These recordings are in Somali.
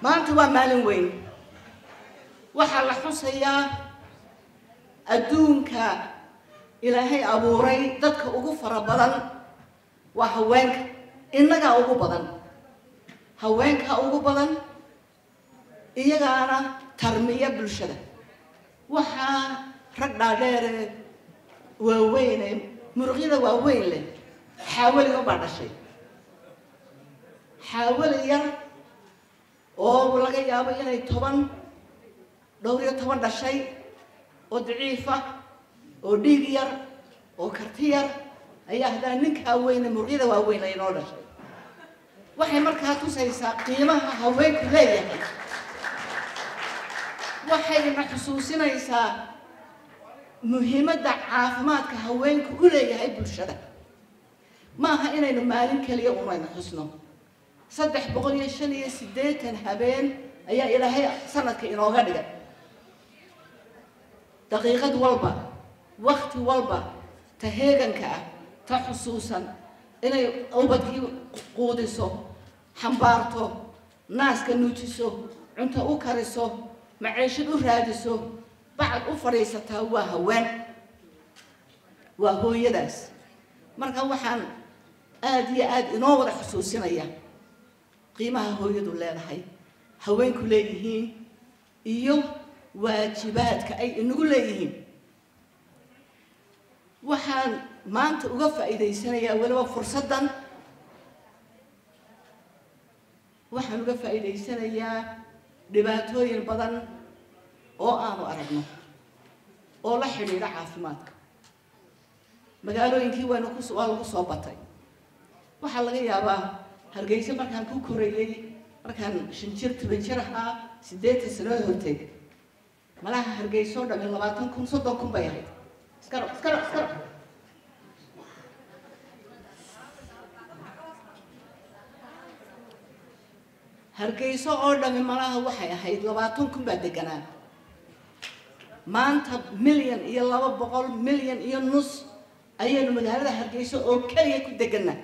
maanta waa maalin weyn waxaa la xusayaa adduunka ilaahay abuuray dadka ugu fara badan waa haweenka innagaa ugu badan haweenka ugu badan iyagaana tarmiya bulshada waxaa rag dhaadheere waaweyne muruqyada waaweyn leh xaawaliga baa dhashay xaawali yar oo laga yaabo inay toban dhowr iyo toban dhashay oo daciifa oo dhiig yar oo karti yar ayaa haddana ninkaa weyne muruqyada waaweyn ay noo dhashay waxay markaa tusaysaa qiimaha haweenku leeyahay waxayna xusuusinaysaa muhiimadda caafimaadka haweenku u leeyahay bulshada maaha inaynu maalin keliya unayna xusno saddex boqol iyo shan iyo siddeetan habeen ayaa ilaahay sanadka inooga dhigay daqiiqad walba wakti walba ta heeganka ah ta xusuusan inay ubadkii quudiso xambaarto naaska nuujiso cunto u kariso maciishad u raadiso bacad u fadhiisataa waa haween waa hooyadaas marka waxaan aada iyo aada inoo wada xusuusinaya qiimaha hooyadu leedahay haweenku leeyihiin iyo waajibaadka ay inagu leeyihiin waxaan maanta uga faa'iidaysanayaa weliba fursaddan waxaan uga faa'iidaysanayaa dhibaatooyin badan oo aanu aragno oo la xidhiidha caafimaadka magaalooyinkii waanu ku waa lagu soo batay waxaa laga yaabaa hargeysa markaan ku korayay markaan shan jir toban jir ahaa siddeetan sanood horteed malaha hargeyso o dhami labaatan kun soddon kun bay ahayd iskaro iskaro iskaro hargeyso oo dhami malaha waxay ahayd labaatan kun baa deganaa maanta milyan iyo laba boqol milyan iyo nus ayaynu magaalada hargeyso oo keliya ku deganaa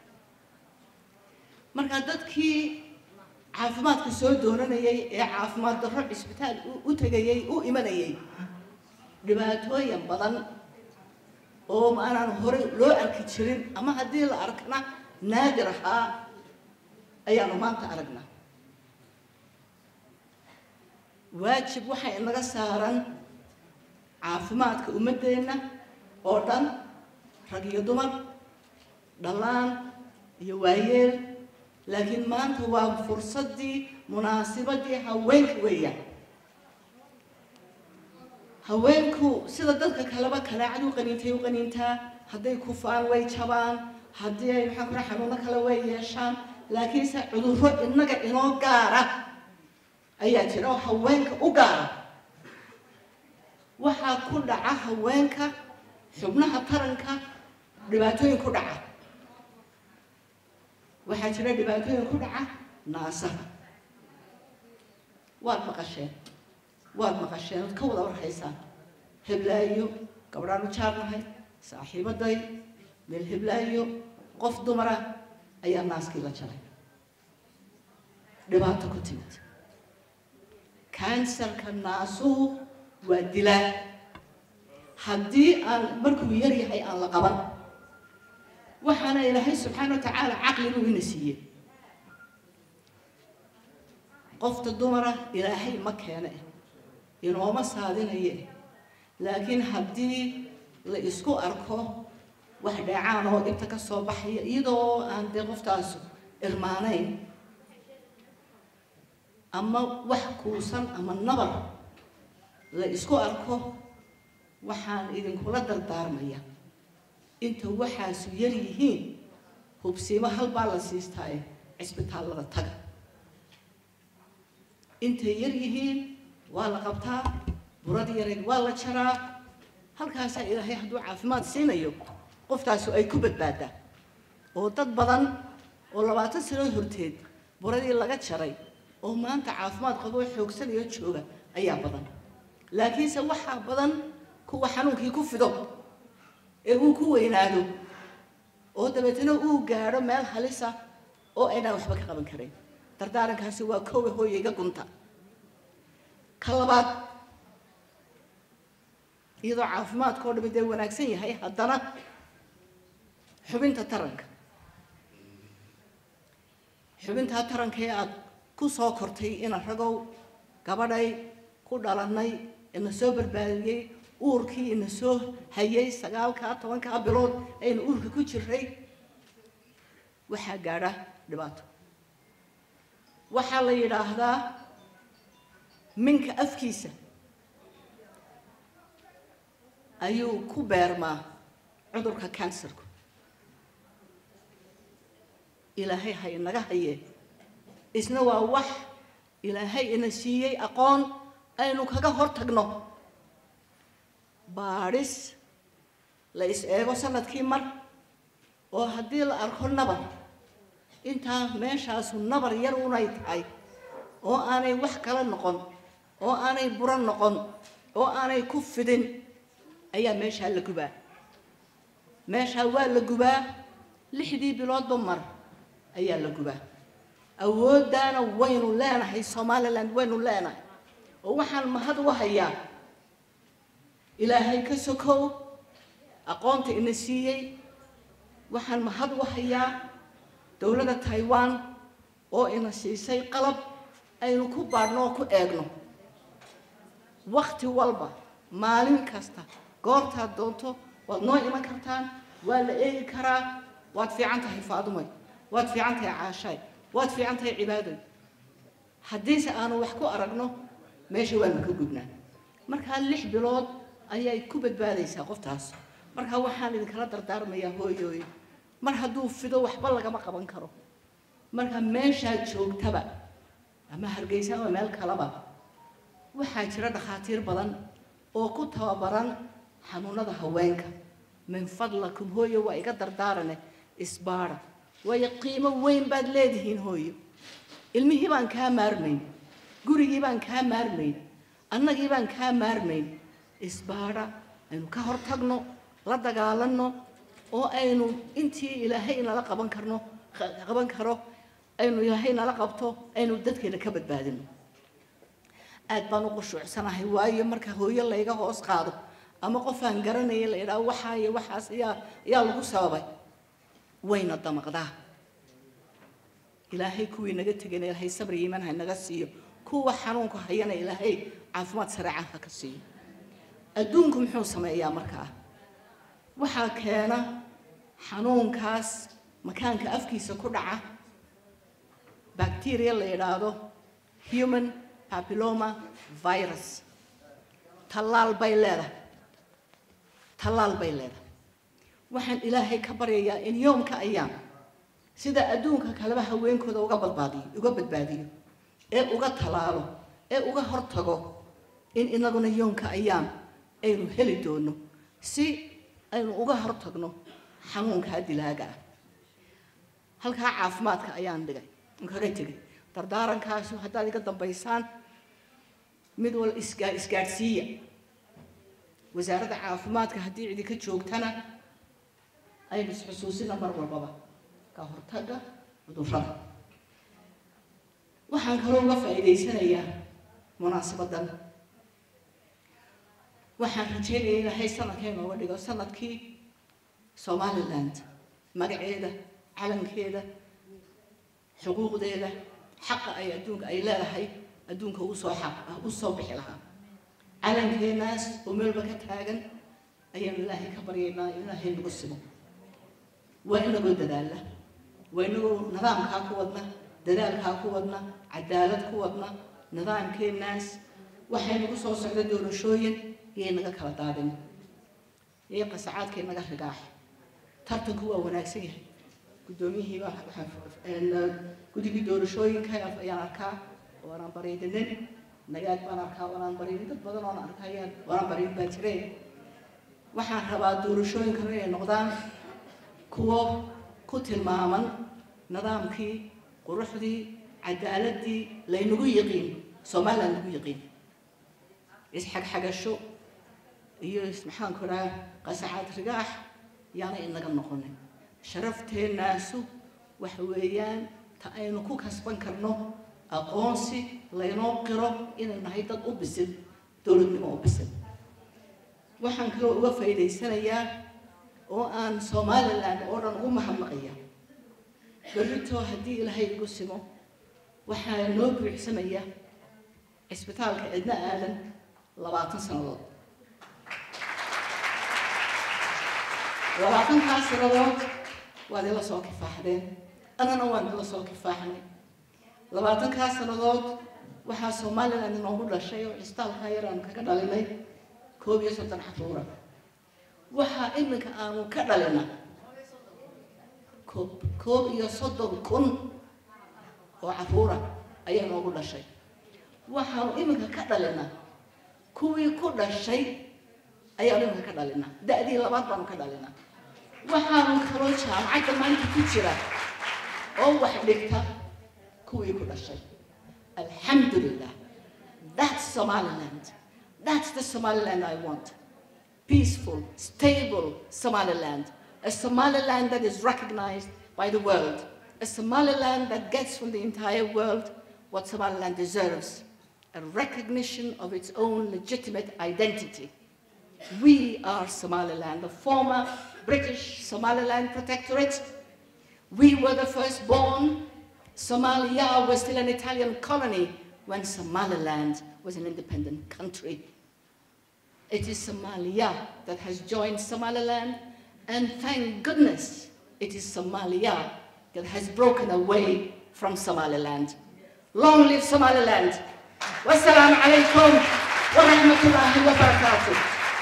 markaa dadkii caafimaadka soo doonanayay ee caafimaad darro cisbitaal u tegayay u imanayay dhibaatooyin badan oo maanaan horey loo arki jirin ama haddii la arkana naadir ahaa ayaanu maanta aragnaa waajib waxay inaga saaran caafimaadka ummaddeenna oo dhan rag iyo dumar dhallaan iyo waayeel laakiin maanta waa fursaddii munaasibadii haweenka weeyaan haweenku sida dadka kaleba kanaacad u qaniintay u qaniintaa hadday kufaan way jabaan haddii ay maxaa kula xanuuno kale way yeeshaan laakiinse cudurro innaga inoo gaara ayaa jira oo haweenka u gaara waxaa ku dhaca haweenka xubnaha taranka dhibaatooyin ku dhaca waxaa jira dhibaatooyin ku dhaca naasaha waad maqasheen waad maqasheen ood ka wada warhaysaan heblaayo gabdhaanu jaarnahay saaxiibaday meel heblaayo qof dumara ayaa naaskii la jaray dhibaato ku timid kansarka naasuhu waa dilaa haddii aan markuu yar yahay aan la qaban waxaana ilaahay subxaana wa tacaala caqligu ina siiyey qofta dumara ilaahay ma keene inooma saadinaye laakiin haddii la isku arko wax dheecaan oo dhibta ka soo baxaya iyadoo aan dee qoftaasu irmaanayn ama wax kuusan ama nabar la isku arko waxaan idinkula dardaarmaya inta waxaasu yar yihiin hubsiimo halbaa la siistaaye cisbitaallada taga intay yar yihiin waa la qabtaa burad yareed waa la jaraa halkaasaa ilaahay hadduu caafimaad siinayo qoftaasu ay ku badbaadaa oo dad badan oo labaatan sanood horteed buradii laga jaray oo maanta caafimaad qaboo xoogsanayo jooga ayaa badan laakiinse waxaa badan kuwa xanuunkii ku fido ee uu ku weynaado oo dabeetana uu gaadho meel halisa oo aynaan waxba ka qaban karayn dardaarankaasi waa kowe hooyayga gunta ka labaad iyadoo caafimaadka oo dhami dee wanaagsan yahay haddana xubinta taranka xubintaa taranka ee aada ku soo kortay ina ragow gabadhay ku dhalannay ina soo barbaadiyey uurkii ina soo hayay sagaalkaa tobankaa bilood aynu uurka ku jiray waxaa gaadha dhibaato waxaa la yidhaahdaa minka afkiisa ayuu ku beermaa cudurka kansarku ilaahay ha inaga haye isna waa wax ilaahay ina siiyey aqoon aynu kaga hor tagno baadhis la is eego sanadkii mar oo haddii la arko nabar intaa meeshaasu nabar yar unay tahay oo aanay wax kala noqon oo aanay buro noqon oo aanay ku fidin ayaa meeshaa la gubaa meeshaa waa la gubaa lixdii biloodba mar ayaa la gubaa awooddaana waynu leenahay somaliland waynu leenahay oo waxaan mahad u hayaa ilaahay ka sokow aqoonta ina siiyey waxaan mahad u hayaa dowladda taiwan oo ina siisay qalab aynu ku baadhno oo ku eegno wakti walba maalin kasta goortaad doonto waad noo iman kartaan waa la eegi karaa waad fiican tahay faadumay waad fiican tahay caashaay waad fiican tahay cibaadoy haddiise aanu wax ku aragno meesha waanu ka gubnaa markaa lix bilood ayay ku badbaadaysaa qoftaas markaa waxaan idinkala dardaarmayaa hooyooy mar hadduu fido waxba lagama qaban karo marka meeshaad joogtaba ama hargeysa ama meel kaleba waxaa jira dhakhaatiir badan oo ku tababaran xanuunada haweenka min fadlakum hooyo waa iga dardaarane isbaara waayo qiimo weyn baad leedihiin hooyo ilmihii baan kaa maarmayn gurigii baan kaa maarmayn annagii baan kaa maarmayn isbaara aynu ka hor tagno la dagaalanno oo aynu intii ilaahay inala qaban karno qaban karo aynu ilaahay nala qabto aynu dadkeena ka badbaadino aad baan u qushuucsanahay waayo marka hooyo layga hoos qaado ama qof aan garanaya la yidhaho waxaa iyo waxaas ayaa ayaa lagu sababay wayna damaqdaa ilaahay kuwii naga tegana ilaahay sabri iimaan ha naga siiyo kuwa xanuunka hayana ilaahay caafimaad sareecan ha ka siiyo adduunku muxuu sameeyaa markaa waxaa keena xanuunkaas makaanka afkiisa ku dhaca bacteria la yidhaahdo human papilloma virus tallaal bay leedahay tallaal bay leedahay waxaan ilaahay ka baryayaa in yoomka ayaam sida adduunka kaleba haweenkooda uga badbaadiyo uga badbaadiyo ee uga tallaalo ee uga hortago in inaguna yoomka ayaam aynu heli doono si aynu uga hortagno xanuunkaa dilaaga ah halkaa caafimaadka ayaan dhigay kaga tegay dardaarankaasu haddaad iga dambaysaan mid wal isgaa isgaadhsiiya wasaaradda caafimaadka haddii cidi ka joogtana aynu isxusuusina mar walbaba ka hortagga cudurrada waxaan kaloo uga faa'iidaysanayaa munaasabaddan waxaan rajeynaya ilaahay sanadkay nooga dhigo sanadkii somaliland magaceeda calankeeda xuquuqdeeda xaqa ay adduunka ay leedahay adduunka usoo xaq u soo bixi lahaa calankeenaas oo meelba ka taagan ayaanu ilaahay ka baryaynaa in ilaahay nagu simo waa inagoo dadaalla waa inagoo nidaamkaa ku wadna dadaalkaa ku wadna cadaalad ku wadna nidaamkeenaas waxay nagu soo socda doorashooyin iyay naga kala daadin iyo qasacaadkay naga rigaax tartanku waa wanaagsan yahay guddoomiyihii baa guddigii doorashooyinka ayaan arkaa waanaan bariidinin nagaag baan arkaa waanaan bariidin dad badan oon arkayaan waanaan bariidin baa jireen waxaan rabaa doorashooyinkana inay noqdaan kuwo ku tilmaaman nidaamkii quruxdii cadaaladii laynagu yiqiin somaliland lagu yiqiin isxagxagasho iyo maxaanku dhaha qasacaad rigaax yaana inaga noqonin sharafteenaasu waxa weeyaan ta aynu ku kasban karno aqoonsi laynoo qiro inay nahay dad u bisin dowladnimo u bisin waxaan kaloo uga faa'iidaysanayaa oo aan somaliland oo dhan ugu mahadnaqaya berrito haddii ilaahay igu simo waxaa noo buuxsamaya cisbitaalka cidna aadan labaatan sannadood labaatankaas sannadood waad ila soo kifaaxdeen annana waan ila soo kifaaxnay labaatankaas sannadood waxaa somaliland inoogu dhashay oo cisbitaalkaa yar aanu kaga dhalinay koob iyo soddon xaruura waxaa iminka aanu ka dhalina koob koob iyo soddon kun oo caruura ayaa noogu dhashay waxaanu iminka ka dhalina kuwii ku dhashay ayaanu iminka ka dhalina da-dii labaad baanu ka dhalina waxaanu kaloo jaamacadda maanta ku jira oo wax dhigta kuwii ku dhashay alxamdulilah that's somaliland that's the somaliland i want peaceful stable somaliland a somaliland that is recognized by the world a somaliland that gets from the entire world what somaliland deserves a recognition of its own legitimate identity we are Somaliland, the former British Somaliland Protectorate. We were the firstborn. Somalia was still an Italian colony when Somaliland was an independent country. It is Somalia that has joined Somaliland, and thank goodness it is Somalia that has broken away from Somaliland. Long live Somaliland! Wassalamu alaikum wa rahmatullahi wa barakatuh.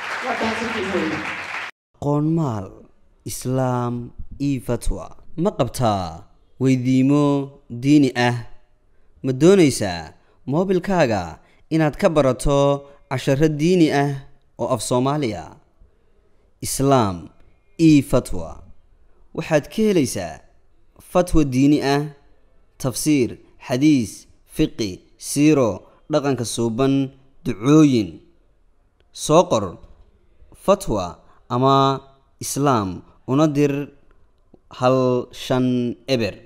qoonmaal islaam io fatwa ma qabtaa weydiimo diini ah ma doonaysaa moobilkaaga inaad ka barato casharo diini ah oo af soomaaliya islaam io fatwa waxaad ka helaysaa fatwa diini ah tafsiir xadiis fiqi siiro dhaqanka suuban ducooyin soo qor fatwa ama islaam una dir hal shan eber